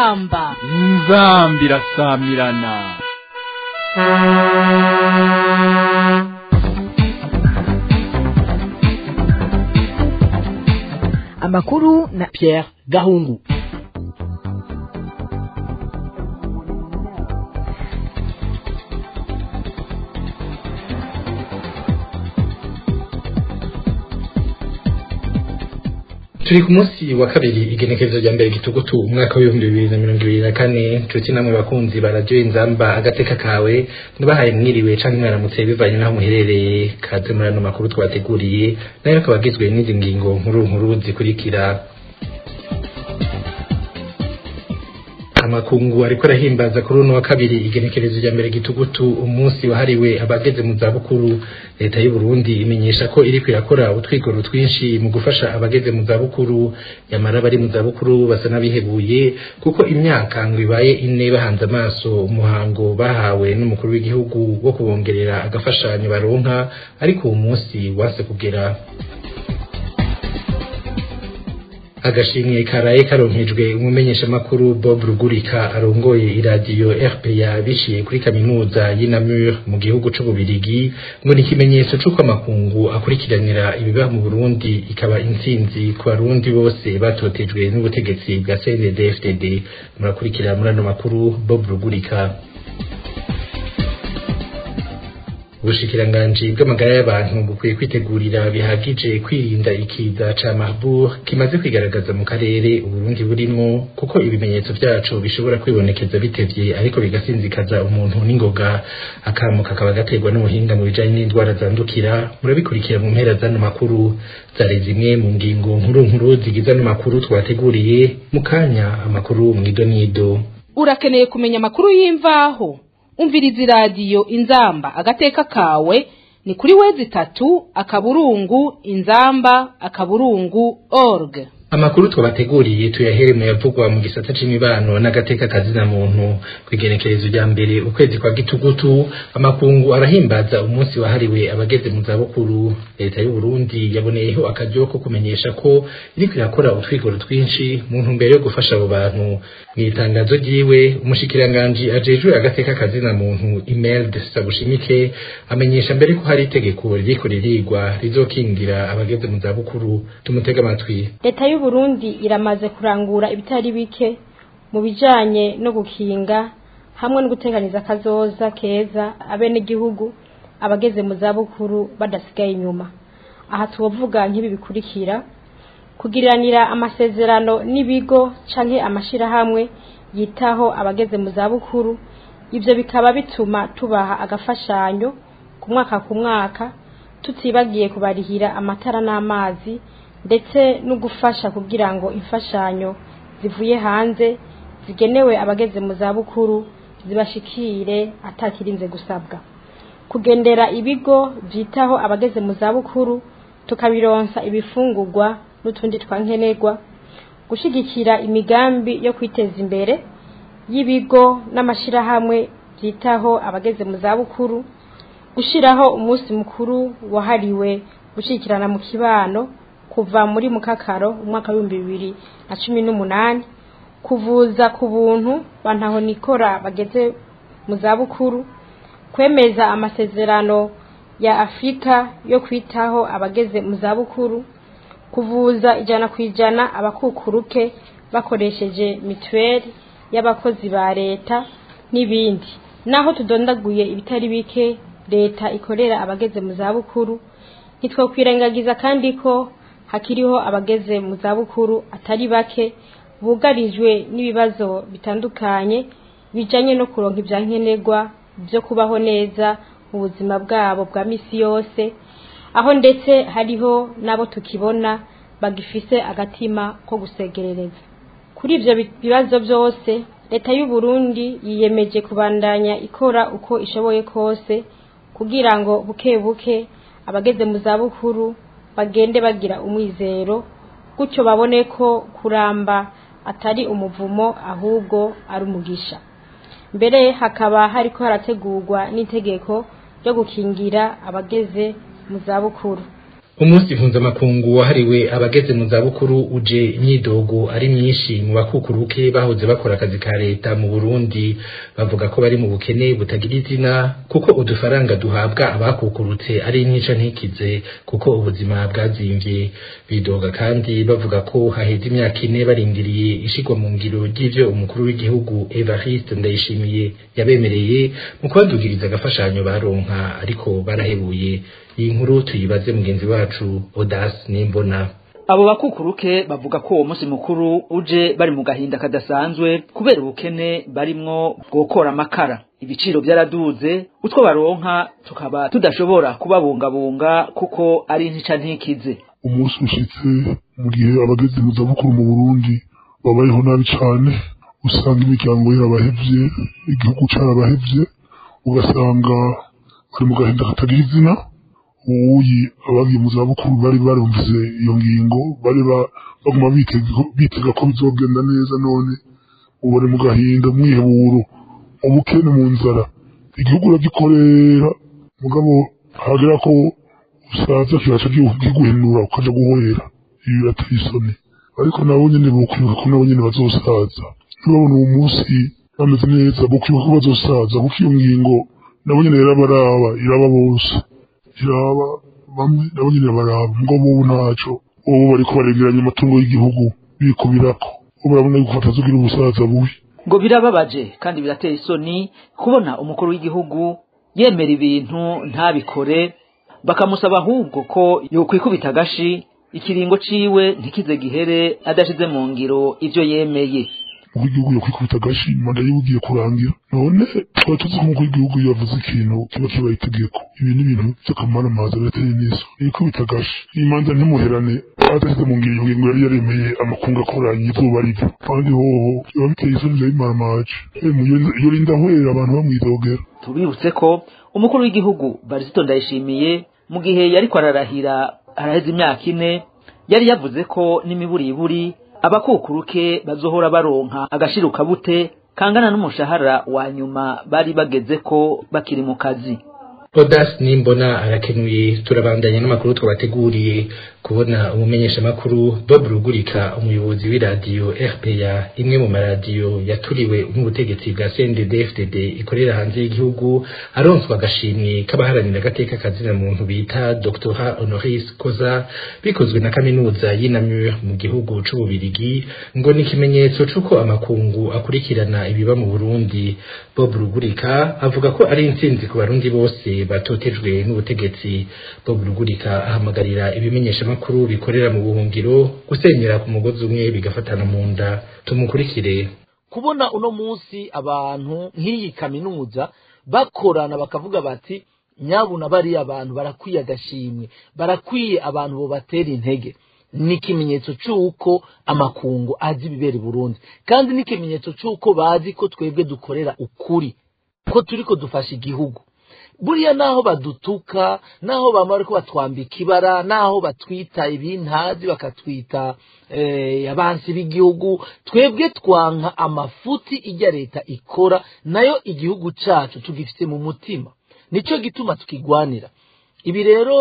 inzamba inzambi irasamirana amakuru na Pierre Gahungu turi ku munsi wa kabiri igenekerezo rya mbere gitugutu umwaka w'ibihumbi bibiri na mirongo ibiri na kane nshuti namwe bakunzi ba radiyo inzamba agateka kawe ntibahaye mwiriwe canke mwaramutse bivanye n'aho muherereye kaze muri ano makuru twabateguriye nayo akaba agizwe n'izi ngingo nkuru nkuru zikurikira amakungu ariko arahimbaza kuri uno wa kabiri igenekerezo rya mbere gitugutu umunsi wahariwe abageze mu zabukuru leta y'u Burundi imenyesha ko iriko irakora utwigoro twinshi mu gufasha abageze mu zabukuru nyamara bari mu zabukuru basa n'abihebuye kuko imyaka ngo ibaye ine bahanze amaso umuhango bahawe n'umukuru w'igihugu wo kubongerera agafashanyo baronka ariko uwo munsi wase kugera agashimwe karaye karonkejwe umumenyeshamakuru Bob Rugurika arongoye iradiyo RPA biciye kuri kaminuza y'Inamur mu gihugu c'ububirigi ngo ni ikimenyetso c'uko amakungu akurikiranira ibiba mu Burundi ikaba intsinzi ku barundi bose batotejwe n'ubutegetsi bwa CNDD-FDD murakurikira muri ano makuru Bob Rugurika ubushikiranganji bw'amagara y'abantu bukwiye kwitegurira bihagije kwirinda ikiza ca Marburg kimaze kwigaragaza mu karere Uburundi burimo kuko ibimenyetso vyaco bishobora kwibonekeza bitevye ariko bigasinzikaza umuntu n'ingoga akamo kakaba gaterwa n'ubuhinga mu bijanye n'indwara zandukira murabikurikira mu mpera zano makuru zari zimwe mu ngingo nkuru nkuru zigize ano makuru twateguriye mu kanya amakuru mwidonido urakeneye kumenya amakuru y'imvaho umviriza iradiyo inzamba agateka kawe ni kuri wezi itatu akaburungu inzamba akaburungu org amakuru twabateguriye tuyahere mu yavugwa mu gisata c'imibano n'agateka kazina muntu kwigenekerezo rya mbere ukwezi kwa gitugutu amakungu arahimbaza umunsi wahariwe abageze mu zabukuru leta y'u Burundi yaboneyeho akaryo ko kumenyesha ko iriko irakora utwigoro twinshi mu ntumbero yo gufasha abo bantu mu itangazo ryiwe umushikiranganji ajejwe agateka kazina muntu Imelda Sabushimike amenyesha mbere ko hari itegeko ririko ririgwa rizokingira abageze mu zabukuru tumutega amatwi leta y'u Burundi iramaze kurangura ibitari bike mu bijanye no gukinga hamwe no guteganiza akazoza keza abenegihugu abageze mu zabukuru badasigaye inyuma aha tubavuga nk'ibi bikurikira kugiriranira amasezerano n'ibigo canke amashirahamwe yitaho abageze mu zabukuru ivyo bikaba bituma tubaha agafashanyo ku mwaka ku mwaka tutibagiye kubarihira amatara n'amazi ndetse no gufasha kugira ngo imfashanyo zivuye hanze zigenewe abageze mu zabukuru zibashikire atakirinze gusabwa kugendera ibigo byitaho abageze mu zabukuru tukabironsa ibifungurwa n'utundi twankenerwa gushigikira imigambi yo kwiteza imbere y'ibigo n'amashirahamwe byitaho abageze mu zabukuru gushiraho umunsi mukuru wahariwe gushikirana mu kibano kuva muri mukakaro umwaka w'ibihumbi bibiri na cumi n'umunani kuvuza ku buntu bantaho nikora bageze mu zabukuru kwemeza amasezerano ya afurika yo kwitaho abageze mu zabukuru kuvuza ijana ku ijana abakukuruke bakoresheje mituweli y'abakozi ba leta n'ibindi naho tudondaguye ibitari bike leta ikorera abageze mu zabukuru ntitwokwirengagiza kandi ko hakiriho abageze mu zabukuru atari bake bugarijwe n'ibibazo bitandukanye bijanye no kuronka ibyankenerwa byo kubaho neza mu buzima bwabo bwa misi yose aho ndetse hariho n'abo tukibona bagifise agatima ko gusegerereza kuri ivyo bibazo byose leta y'u Burundi yiyemeje kubandanya ikora uko ishoboye kose kugira ngo buke buke abageze mu zabukuru bagende bagira umwizero gutyo babone ko kuramba atari umuvumo ahubwo ari umugisha mbere hakaba hariko harategurwa n'itegeko ryo gukingira abageze mu zabukuru umunsi mpuzamakungu wahariwe abageze mu zabukuru uje imyidogo ari myinshi mu bakukuruke bahoze bakora akazi ka leta mu Burundi bavuga ko bari mu bukene butagira izina kuko udufaranga duhabwa abakukurutse ari inyica ntikize kuko ubuzima bwazimvye bidoga kandi bavuga ko haheze imyaka ine barindiriye ishigwa mu ngiro ry'ivyo umukuru w'igihugu Evariste Ndayishimiye yabemereye mu kubadugiriza agafashanyo baronka ariko barahebuye iyi nkuru tuyibaze mugenzi wacu Odas Nimbona abo bakukuruke bavuga ko uwo munsi mukuru uje bari mu gahinda kadasanzwe kubera ubukene barimwo bwokora amakara ibiciro byaraduze utwo baronka tukaba tudashobora kubabungabunga kuko ari intica ntikize umunsi ushitse mu gihe abageze mu zabukuru mu burundi babayeho nabi cane usanga imiryango yarabahevye igihugu carabahevye ugasanga bari mu gahinda katagira izina uwuyi abagiye mu zabukuru bari barumvise iyo ngingo bari baguma bitega ko bizogenda neza none ubu bari mu gahinda mwiheburo ubukene mu nzara igihugu uragikorera mugabo hagera ko usaza kibaca kiguhenura ukaja guhorera ibi birateye isoni ariko nabo nyene bokwibuka ko nabo nyene bazosaza ntibabona uwo munsi bameze neza bokwibuka ko bazosaza kuko iyo ngingo nabo nyene irabaraba iraba bose iraba bamwe nabo nyene baraba ngo bobo ntaco ubu bariko baregeranya amatungo y'igihugu bikubirako ubu barabona yuko batazogira ubusaza bubi ngo birababaje kandi birateye isoni kubona umukuru w'igihugu yemera ibintu ntabikore bakamusaba ahubwo ko yokwikubita agashi ikiringo ciwe ntikize gihere adashize mu ngiro ivyo yemeye umukuru w'igihugu yokwikubita agashi manda yiwe ugiye kurangira none twari tuzi ko umukuru w'igihugu iyo yavuze ikintu kiba kibaye itegeko ibi ni ibintu vy'akamaramaza birateye neza yikubita agashi iyi manza ntimuherane adashyize mu ngiro iyo ngingo yari yaremeye amakungu akoranye izuba rivyo kandi hoho biba biteye isoni biba bimaramaje iyo rinda hwera abantu bamwidogera tubibutse ko umukuru w'igihugu barisito ndayishimiye mu gihe yariko ararahira haraheze imyaka ine yari yavuze ko n'imiburiburi abakukuruke bazohora baronka agashiruka bute kangana n'umushahara wa nyuma bari bageze ko bakiri mu kazi Odas Nimbona arakenuye turabandanya n'amakuru twabateguriye kubona umumenyesha makuru Bob Rugurika umuyobozi w'iradiyo RPA imwe mu maradiyo yaturiwe n'ubutegetsi bwa CNDD-FDD ikorera hanze y'igihugu aronswa agashimwe k'abaharanira agateka kazina muntu bita Dr Honoris Koza bikozwe na kaminuza y'Inamur mu gihugu c'ububirigi ngo ni ikimenyetso c'uko amakungu akurikirana ibiba mu Burundi Bob Rugurika avuga ko ari intsinzi ku barundi bose batotejwe n'ubutegetsi Bob Rugurika ahamagarira ibimenyesha makuru bikorera mu buhungiro gusenyera ku mugozi umwe bigafatana mu nda tumukurikire kubona uno munsi abantu nk'iyi kaminuza bakorana bakavuga bati nyabuna bariya abantu barakwiye agashimwe barakwiye abantu bo batera intege ni ikimenyetso cy'uko amakungu azi ibibera i burundi kandi ni ikimenyetso cy'uko bazi ko twebwe dukorera ukuri ko turi ko dufasha igihugu buriya naho badutuka naho bamara ko batwambika ibara naho batwita ibintazi bakatwita abansi b'igihugu twebwe twanka amafuti ijya leta ikora nayo igihugu cyacu tugifite mu mutima nicyo gituma tukigwanira ibi rero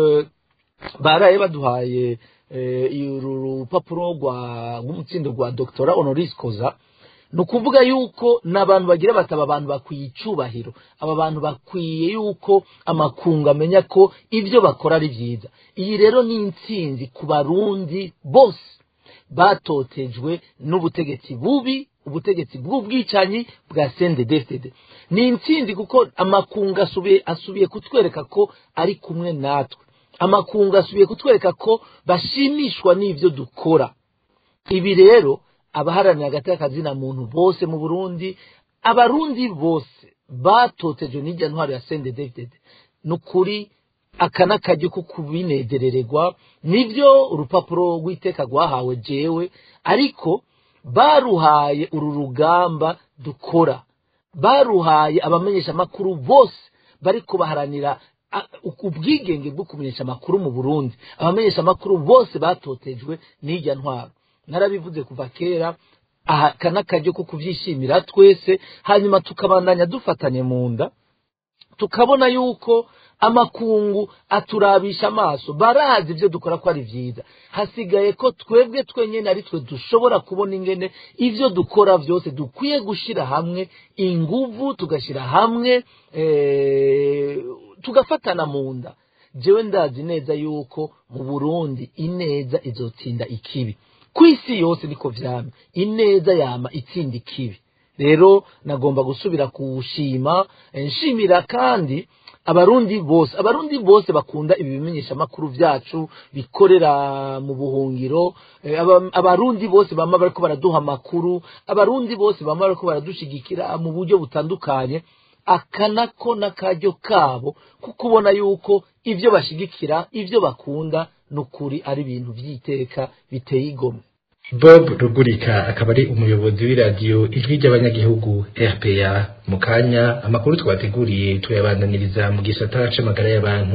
baraye baduhaye uru rupapuro rw'umutsindo rwa dogtora honoris koza ni ukuvuga yuko n'abantu bagira bataba abantu bakwiye icyubahiro aba bantu bakwiye yuko amakungu amenya ko ibyo bakora ari byiza iyi rero ni intsinzi ku barundi bose batotejwe n'ubutegetsi bubi ubutegetsi bw'ubwicanyi bwa sendedefide ni intsinzi kuko amakungu asubiye asubiye kutwereka ko ari kumwe natwe amakungu asubiye kutwereka ko bashimishwa n'ibyo dukora ibi rero abaharanira agateka kazina muntu bose mu burundi abarundi bose batotejwe n'ijya ntwaro ya sende david ni ukuri aka n'akajya ko kubinezerererwa nibyo urupapuro rw'iteka rwahawe jewe ariko baruhaye uru rugamba dukora baruhaye abamenyesha amakuru bose bari kubaharanira ubwigenge bwo kumenyesha amakuru mu burundi abamenyesha amakuru bose batotejwe n'ijya ntwaro narabivuze kuva kera aha kana kajyo ko kubyishimira twese hanyuma tukabandanya dufatanye mu nda tukabona yuko amakungu aturabisha amaso barazi ibyo dukora ko ari byiza hasigaye ko twebwe twenyine ari twe dushobora kubona ingene ibyo dukora byose dukwiye gushyira hamwe inguvu tugashyira hamwe tugafatana mu nda jewe ndazi neza yuko mu burundi ineza izotsinda ikibi ku isi yose niko vyama ineza yama itsinda ikibi rero nagomba gusubira kuwushima nshimira kandi abarundi bose abarundi bose bakunda ibi bimenyesha makuru vyacu bikorera mu buhungiro abarundi bose bama bariko baraduha amakuru abarundi bose bama bariko baradushigikira mu buryo butandukanye aka nako n'akaryo kabo kuko ubona yuko ibyo bashigikira ibyo bakunda ni ukuri ari ibintu by'iteka biteye igomwe bob rugurika akaba ari umuyobozi w'iradiyo ijwi ry'abanyagihugu rpa mu kanya amakuru twateguriye tuyabandaniriza mu gisata c'amagara y'abantu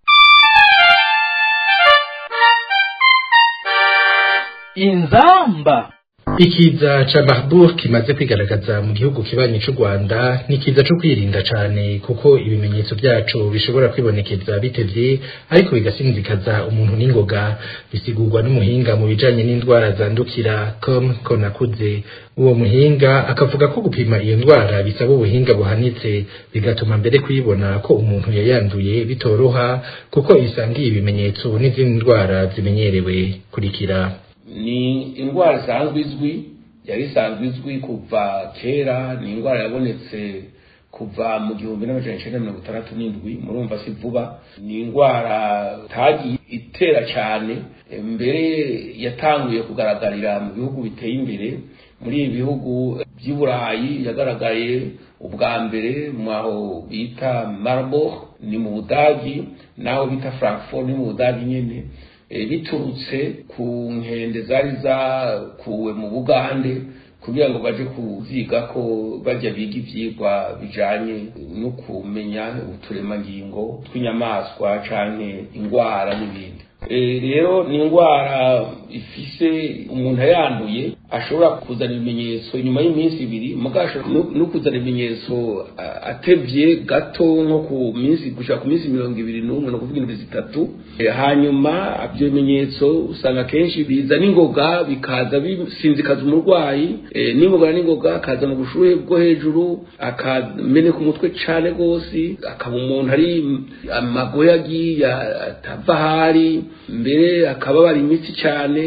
inzamba ikiza ca Marburg kimaze kwigaragaza mu gihugu kibanyi c'u Rwanda ni kiza co kwirinda cane kuko ibimenyetso vyaco bishobora kwibonekeza bitevye ariko bigasinzikaza umuntu n'ingoga bisigurwa n'umuhinga mu bijanye n'indwara zandukira com konakuze uwo muhinga akavuga ko gupima iyo ndwara bisaba ubuhinga buhanitse bigatuma mbere kuyibona ko umuntu yayanduye bitoroha kuko isangiye ibimenyetso n'izindi ndwara zimenyerewe kurikira ni indwara isanzwe izwi yari isanzwe izwi kuva kera ni indwara yabonetse kuva mu gihumbi n'amajana icyenda mirongo itandatu n'indwi murumva si vuba ni indwara itagiye itera cyane mbere yatanguye kugaragarira mu bihugu biteye imbere muri ibi bihugu by'i burayi yagaragaye ubwa mbere mwaho bita marburg ni mu budagi naho bita frankfurt ni mu budagi nyine biturutse ku nkende zari zakuwe mu bugande kugira ngo baje kuziga ko bajya biga ibyigwa bijanye no kumenya uturemangingo tw'inyamaswa canke indwara n'ibindi rero ni indwara ifise umuntu ayanduye ashobora kuzana ibimenyetso nyuma y'iminsi ibiri mugasho no kuzana ibimenyetso atevye gato nko ku minsi gushika ku minsi mirongo ibiri n'umwe no kuvuga indwi zitatu hanyuma ibyo bimenyetso usanga kenshi biza n'ingoga bikaza bisinzikaza umurwayi n'ingoga n'ingoga akazana ubushuhe bwo hejuru akameneka umutwe cane rwose akaba umuntu ari amagoya agiye atava ahari mbere akababara imitsi cyane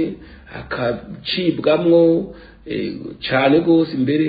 akacibwamwo cyane rwose imbere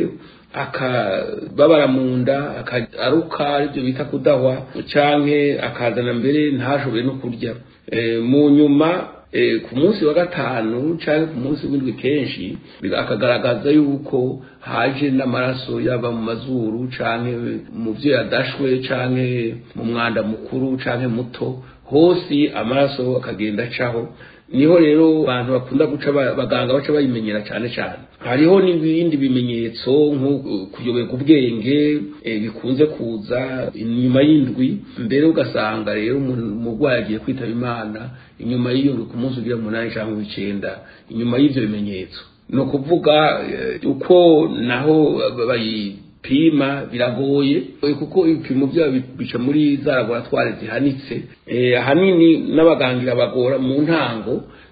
akababara mu nda aruka aribyo bita kudahwa cyangwa akazana mbere ntashobore no kurya mu nyuma ku munsi wa gatanu cyangwa ku munsi w'indwi kenshi akagaragaza yuko haje n'amaraso yaba mu mazuru cyangwa mu byo yadashwe cyangwa mu mwanda mukuru cyangwa muto hose amaraso akagenda acaho niho rero abantu bakunda guca abaganga baca bayimenyera cyane cyane hariho n'ibindi bimenyetso nko kuyoberwa ubwenge bikunze kuza inyuma y'indwi mbere ugasanga rero umurwayi agiye kwitaba imana inyuma y'iyo ndwi ku munsi ugira umunani cyangwa w'icyenda inyuma y'ibyo bimenyetso ni ukuvuga uko naho bayi pima biragoye kuko ibipimo byabo bica muri za laboratwari zihanitse ahanini n'abagangira bagora mu ntango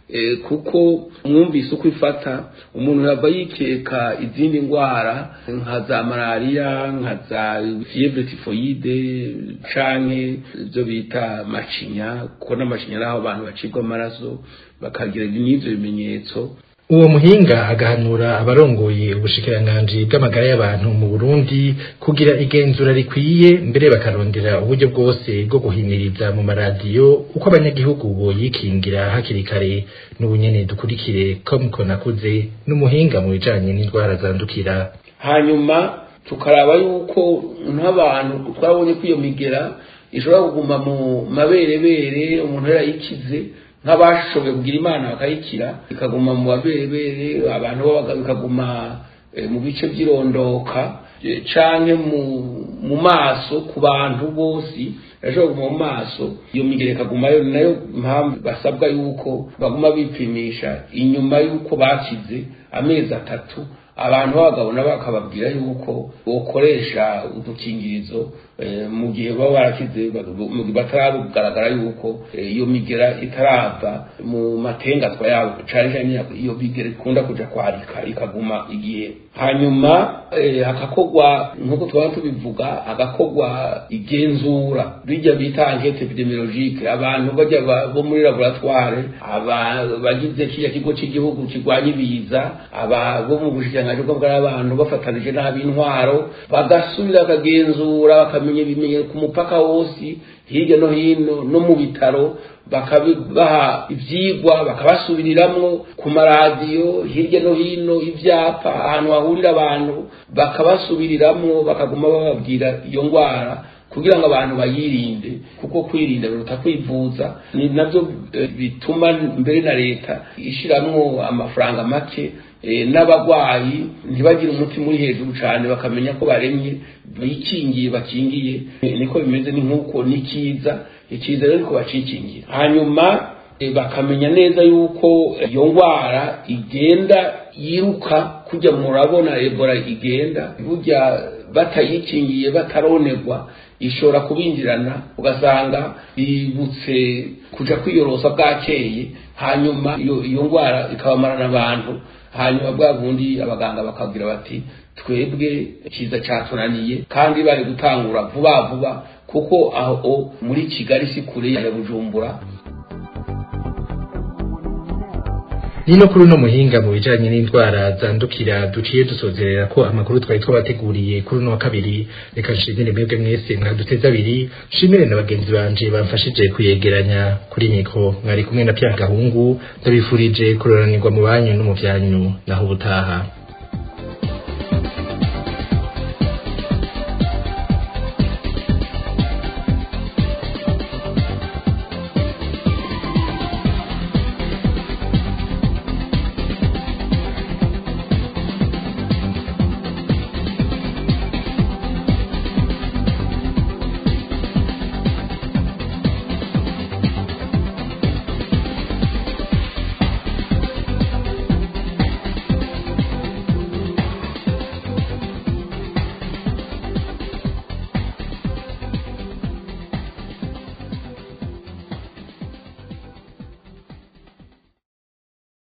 kuko mwumvise uko ifata umuntu yava yikeka izindi ndwara nka za malariya nka za fievre tifoyide canke ibyo bita macinya kuko n'amacinya ari aho abantu bacibwa amaraso bakagira n'ibyo bimenyetso uwo muhinga agahanura abarongoye ubushikiranganji bw'amagara y'abantu mu Burundi kugira igenzura rikwiye mbere bakarondera uburyo bwose bwo guhimiriza mu maradiyo uko abanyagihugu boyikingira hakiri kare n'ubunyene dukurikire komko nakuze n'umuhinga mu bijanye n'indwara zandukira hanyuma tukaraba yuko nk'abantu twabonye ko iyo migera ishobora kuguma mu maberebere umuntu yarayikize nk'abashoboye kugira imana bakayikira ikaguma mu baberebere abantu bikaguma mu bice by'irondoka canke mu maso ku bantu bose irashobora kuguma mu maso iyo migere ikagumayo nayo mpamvu basabwa yuko baguma bipimisha inyuma y'uko bakize amezi atatu abantu b'abagabo nabo bakababwira yuko bokoresha udukingirizo mu gihe baba barakize bataragaragara yuko iyo migera itarava mu matengatwa yabo cyane cyane iyo migera ikunda kuja kwarika ikaguma igihe hanyuma hakakorwa nk'uko twaba tubivuga hagakorwa igenzura bijya bita enquete epidemiologique abantu bajya bo muri laboratoire bagize kiriya kigo cy'igihugu kirwanya ibiza aba bo mu bushikiranganji bw'abantu bafatanije n'ab'intwaro bagasubira bakagenzura bakamenya ibimenyero ku mupaka wose hirya no hino no mu bitaro bakabaha ibyigwa bakabasubiriramwo ku maradiyo hirya no hino ibyapa ahantu hahurira abantu bakabasubiriramwo bakaguma bababwira iyo ndwara kugira ngo abantu bayirinde kuko kwirinda biruta kwivuza ni nabyo bituma mbere na leta ishiramwo amafaranga make n'abagwayi ntibagire umutima uri hejuru cyane bakamenya ko baremye bikingiye bakingiye niko bimeze ni nk'uko ni cyiza icyiza rero ko bacikingira hanyuma bakamenya neza yuko iyo ndwara igenda yiruka kujya murabona ebola igenda burya batayikingiye bataronerwa ishobora kubinjirana ugasanga bibutse kuja kwiyorosa bwakeye hanyuma iyo ndwara ikabamarana abantu hanyuma bwa bundi abaganga bakabwira bati twebwe kiza cyatunaniye kandi bari gutangura vuba vuba kuko aho muri kigali si kure ya bujumbura nino kuri uno muhinga mu bijanye n'indwara zandukira duciye dusozerera ko amakuru twari twabateguriye kuri uno wa kabiri reka nshimire mwebwe mwese mwaduteze abiri nshimire na bagenzi banje bamfashije kuyegeranya kuri mikro mwari kumwe na Pierre Gahungu ndabifurije kuroranirwa mu banyu no mu vyanyu naho ubutaha